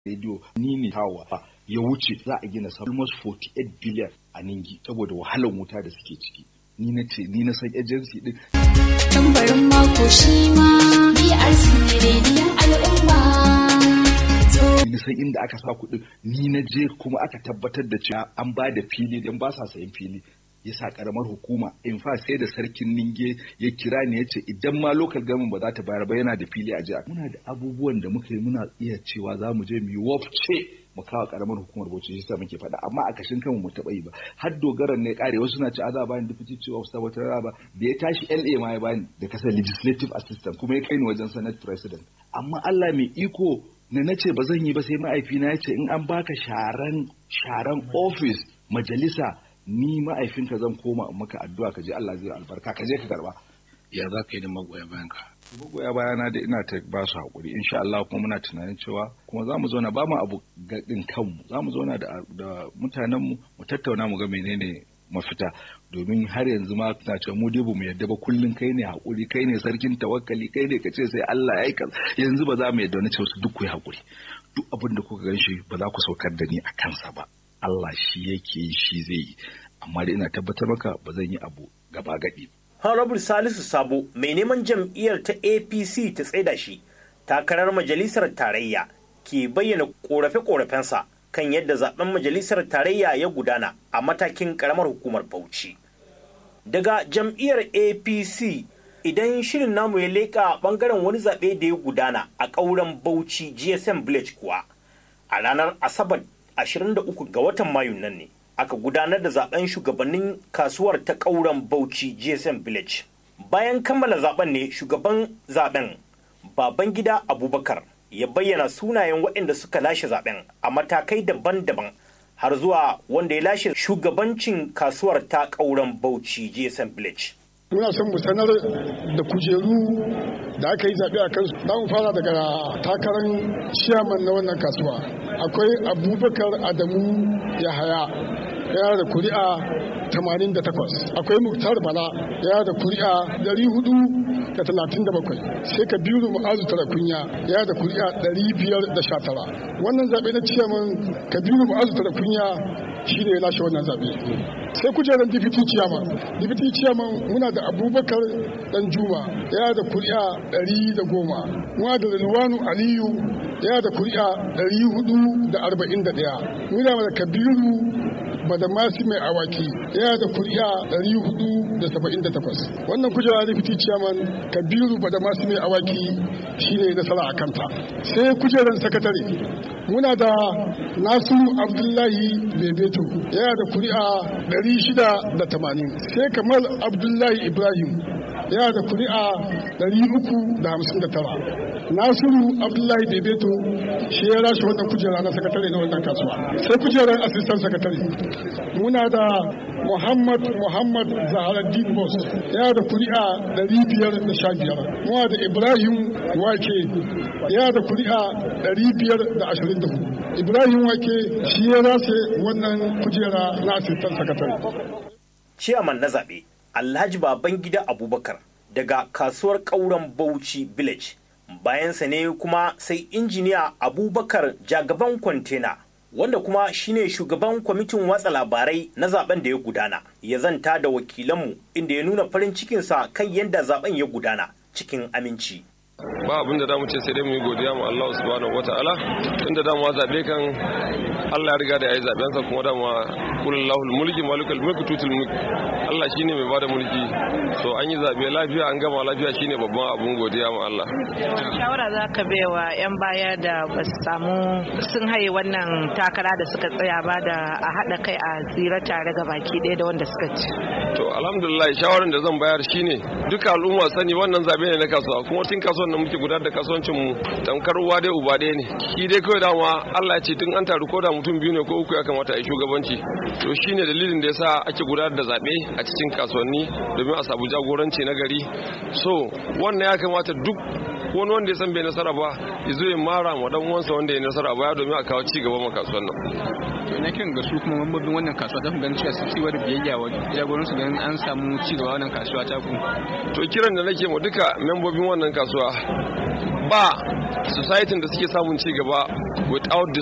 rediyo ni ne hawa ya wuce za a gina almost 48 billion a ningi saboda wahalar wuta da suke ciki ni na ce ni na san agency din tambarin mako shi ma BRC rediyon al'umma ni san inda aka sa kuɗin ni na je kuma aka tabbatar da cewa an ba da fili dan ba sa sayan fili ya sa karamar hukuma in fa sai da sarkin ninge ya kira ni ya ce idan ma local government ba za ta bayar ba yana da fili a jiya muna da abubuwan da muka yi muna iya cewa za mu je mu yi wafce mu kawo karamar hukumar bauchi shi sa muke faɗa amma a kashin kanmu mu taɓa yi ba har dogaran ne kare wasu na ci za bani deputy chief of staff wata ba da ya tashi LA ma ya bani da kasar legislative assistant kuma ya kai ni wajen senate president amma Allah mai iko na nace ba zan yi ba sai ma'aifina ya ce in an baka sharan sharan office majalisa ni ma'aifinka zan koma in maka addu'a ka je Allah zai albarka ka je ka karba ya za ka yi da magoya bayan ka magoya bayana da ina ta ba su haƙuri insha Allah kuma muna tunanin cewa kuma za mu zauna ba mu abu gaɗin kanmu za mu zauna da, da mutanenmu mu tattauna mu ga menene mafita domin har yanzu ma na cewa mu dai mu yadda ba kullun kai ne haƙuri kai ne sarkin tawakkali kai ne kace sai Allah ya yi yanzu ba za mu yadda wani cewa su duk ku yi haƙuri duk abin da kuka gan shi ba za ku saukar da ni a kansa ba Allah shi yake yi shi zai yi amma da ina tabbatar maka ba zan yi abu gaba gadi Honorable Salisu Sabo mai neman jam'iyyar ta APC ta tsaida shi takarar majalisar tarayya ke bayyana korafe-korafensa kan yadda zaben majalisar tarayya ya gudana a matakin karamar hukumar Bauchi. Daga jam'iyyar APC idan shirin namu ya leƙa ɓangaren wani zaɓe da ya gudana a ƙauren Bauchi GSM Village kuwa a ranar Asabar 23 ga watan Mayu nan ne aka gudanar da zaben shugabannin kasuwar ta ƙauren Bauchi GSM Village. Bayan kammala zaben ne shugaban zaben Babangida Abubakar ya bayyana sunayen waɗanda suka lashe zaben a matakai daban-daban har zuwa wanda ya lashe shugabancin kasuwar ta ƙauren Bauchi GSM Village. muna son mu sanar da kujeru da aka yi zaɓe a kansu za mu fara daga takarar ciyaman na wannan kasuwa akwai abubakar adamu yahaya yana da kuri'a 88 akwai muktar bala yana da kuri'a 437 sai kabiru ma'azu tarakunya yana da kuri'a 519 wannan zaɓe na ciyaman kabiru ma'azu tarakunya shi ne ya lashe wannan zaɓe sai kujerar dipiti ciyaman dipiti ciyaman muna da abubakar dan juma yana da kuri'a ɗari da goma muna da rilwanu aliyu yana da kuri'a ɗari hudu da arba'in da ɗaya muna da kabiru badamasi mai awaki yana da kuri'a ɗari hudu da saba'in da takwas wannan kujerar dipiti ciyaman kabiru badamasi mai awaki shi ne nasara a kanta sai kujerar sakatare muna da nasiru abdullahi bebeto yana da kuri'a 680 sai kamal abdullahi ibrahim yana da kuri'a 359 nasiru abdullahi bebeto shi ya rashe wannan kujera na sakatare na wannan kasuwa sai kujerar asistan sakatare muna da muhammad muhammad zaharaddin bos yana da kuri'a 515 muna da ibrahim wake yana da kuri'a 524 ibrahim wake shi ya rase wannan kujera na asistan sakatare Ciyaman na zaɓe Alhaji Babangida Abubakar daga kasuwar ƙauren Bauchi Village. Bayansa ne kuma sai injiniya Abubakar jagaban kwantena wanda kuma shine shugaban kwamitin watsa labarai na zaben da ya gudana ya zanta da wakilanmu inda ya nuna farin cikinsa kan yadda zaben ya gudana cikin aminci. ba abin da damu ce sai dai mu yi godiya mu Allah subhanahu wataala tunda damu zabe kan Allah ya riga da yayi zaben sa kuma damu kullahu mulki malikul mulki tutul mulki Allah shine mai bada mulki so an yi zabe lafiya an gama lafiya shine babban abun godiya mu Allah shawara za ka baiwa yan baya da ba su samu sun haye wannan takara da suka tsaya ba da a haɗa kai a tsira tare ga baki ɗaya da wanda suka ci to alhamdulillah shawaran da zan bayar shine duka al'umma sani wannan zabe ne na kasuwa kuma tun kasuwan da muke gudanar da kasuwancin mu tamkar uwa dai uba ɗaya ne shi dai kawai dama Allah ya ce tun an taru ko da mutum biyu ne ko uku ya kamata a yi shugabanci to shine dalilin da yasa ake gudanar da zabe a cikin kasuwanni domin a samu jagoranci na gari so wannan ya kamata duk wani wanda ya san bai nasara ba ya zo ya mara ma dan uwansa wanda ya nasara baya domin a kawo ci gaba ma kasuwan nan to ina kiran ga su kuma mambobin wannan kasuwa don ganin cewa su ci da biyayya wa jagoran su ganin an samu ci gaba wannan kasuwa ta ku to kiran da nake ma duka membobin wannan kasuwa ba society da suke samun ci gaba without